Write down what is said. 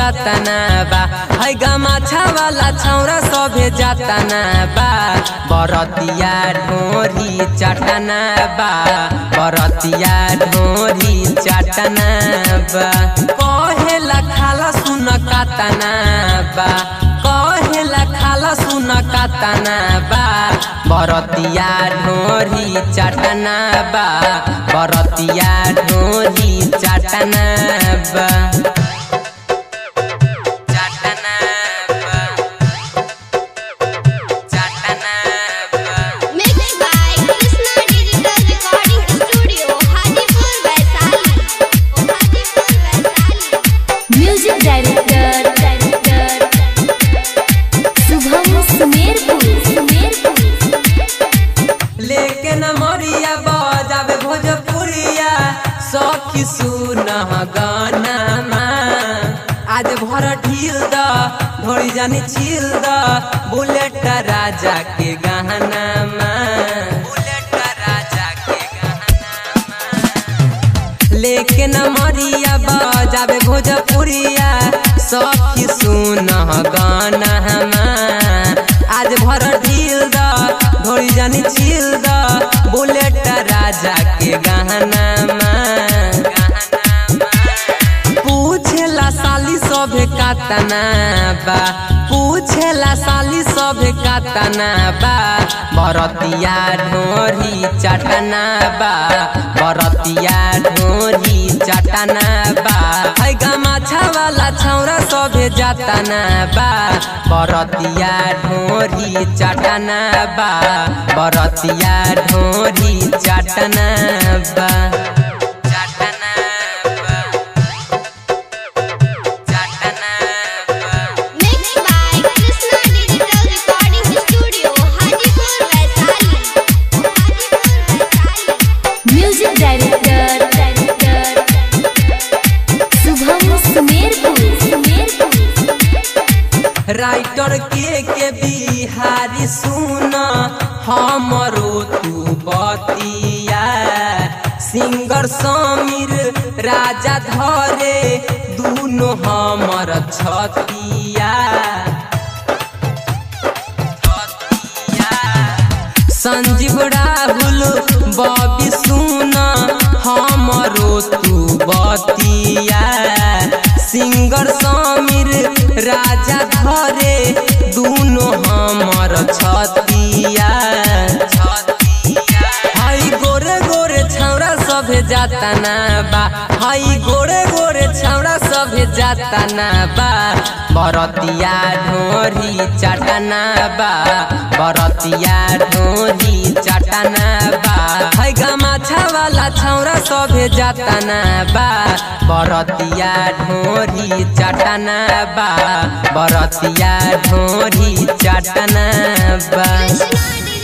जातना बा है गमाछा वाला छौरा सभे जातना बा बरतिया ढोरी चटना बा बरतिया ढोरी चटना बा कहेला खाला सुन कातना बा कहेला खाला सुन कातना बा बरतिया ढोरी चटना बा बरतिया ढोरी चटना बा चटना बा चटना बा Mixed by Krishna Digital Recording Studio, Hajipur, Vaishali. Hajipur, Vaishali. Music director director Shubham Sumerpur Sumerpur लेके न मरिया बजावे भोजपुरिया सखी सुन गाना आज भर ढील द ढोड़ी जानी छील द बुलेट राजा के गहना बुलेट राजा के गहना लेके न मरिया बजावे भोजपुरिया सखी सुन गाना आज भर ढील द ढोड़ी जानी छील द बुलेट राजा के गहना पूछेला साली सभे कातना बा पूछेला साली सभे कातना बा बरतिया ढोरी चटना बा बरतिया ढोरी चटना बा है गमाछा वाला छौरा सभे जातना बा बरतिया ढोरी चटना बा बरतिया ढोरी चटना बा चटना बा चटना बा Mixed by Krishna Digital Recording Studio, Hajipur, Vaishali. Hajipur, Vaishali. Music director director Shubham Sumerpur Sumerpur writer के के बिहारी सुन हमरो तू बतिया सिंगर समीर राजा धरे दुनो हमर छतिया संजीव राहुल बबी सुन हमरो तू बतिया सिंगर समीर राजा धरे दुनो हमर छतिया हई गोरे गोरे छौरा सभे जातना बा हई गोरे गोरे छौरा सभे जातना बा बरतिया ढोरी चटना बा बरतिया ढोरी चटना बा है गमाछा वाला छौरा सभे जातना बा बरतिया ढोरी चटना बा बरतिया ढोरी चटना बा Krishna